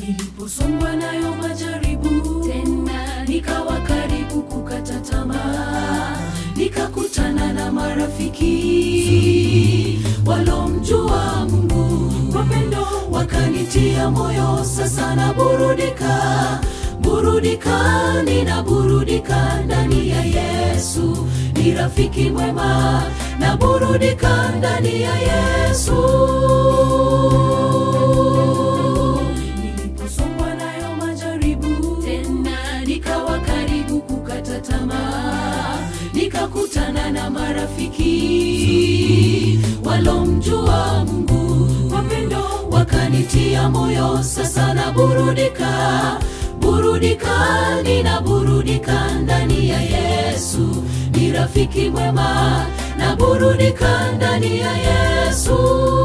niliposongwa nayo majaribu tena nikawa karibu kukata tamaa nikakutana na marafiki walomjua mungu kwa pendo wakanitia moyo sasa naburudika burudika ninaburudika ndani ya yesu ni rafiki mwema naburudika ndani ya yesu niliposongwa nayo majaribu tena nikawa karibu kukata tamaa nikakutana na marafiki walomjua mungu kwa pendo wakanitia moyo sasa naburudika burudika ninaburudika ndani ya yesu ni rafiki mwema naburudika ndani ya yesu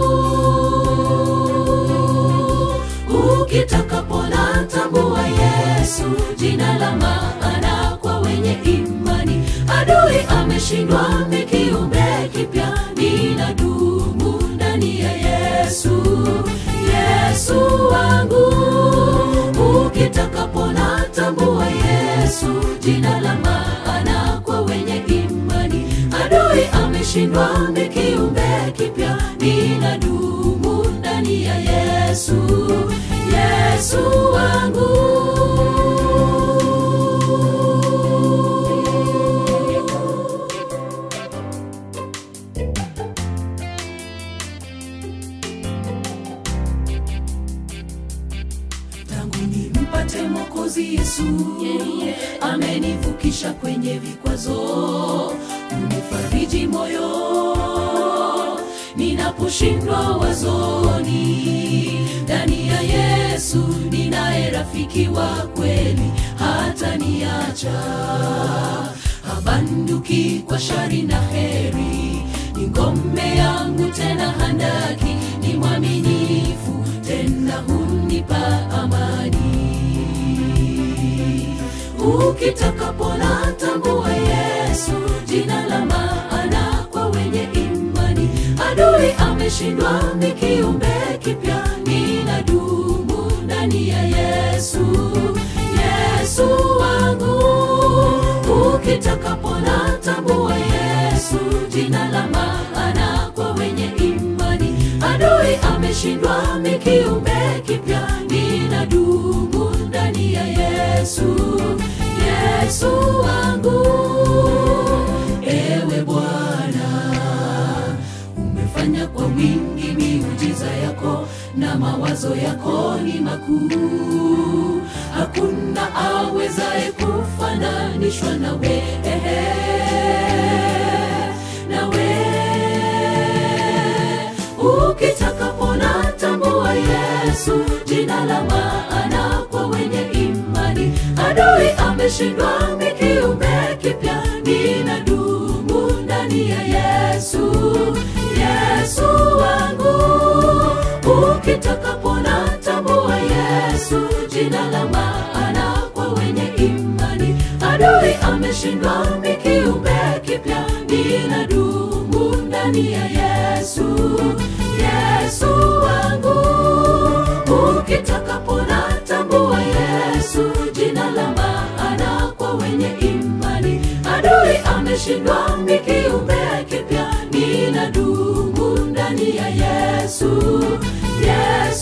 ukitaka pona tambua yesu jina la maana kwa wenye imani adui ameshindwa mikiumbe kipya ninadumu ndani ya yesu yesu wangu ukitaka pona tambua yesu jina la maana kwa wenye imani adui ameshindwa mikiumbe kipya ninadumu ndani ya yesu yesu wangu tangu nimpate mwokozi yesu Yeye. amenivukisha kwenye vikwazo unifariji moyo ninaposhindwa wazoni ndani ya yesu ninaye rafiki wa kweli hata niacha habanduki kwa shari na heri ni ngome yangu tena handaki ni mwaminifu tena hunipa amani ukitaka pona tambua yesu jina la maana kwa wenye imani adui ameshindwa ni kiumbe kipya ninadumu ndani ya yesu yesu wangu ukitaka pona tambua yesu jina la maana kwa wenye imani adui ameshindwa ni kiumbe kipya ninadumu ndani ya yesu yesu wangu ewe bwana umefanya kwa wingi miujiza yako na mawazo yako ni makuu hakuna awezaye kufananishwa nawe ehe, nawe ukitaka pona tambua yesu jina la maana kwa wenye imani adui ameshindwa ni kiumbe kipya ninadumu ndani ya yesu yesu wangu ukitaka pona tambua yesu jina la maana kwa wenye imani adui ameshindwa ni kiumbe kipya ninadumu ndani ya yesu yesu wangu ukitaka pona tambua yesu jina la maana kwa wenye imani adui ameshindwa ni kiumbe kipya ninadumu ndani ya yesu yesu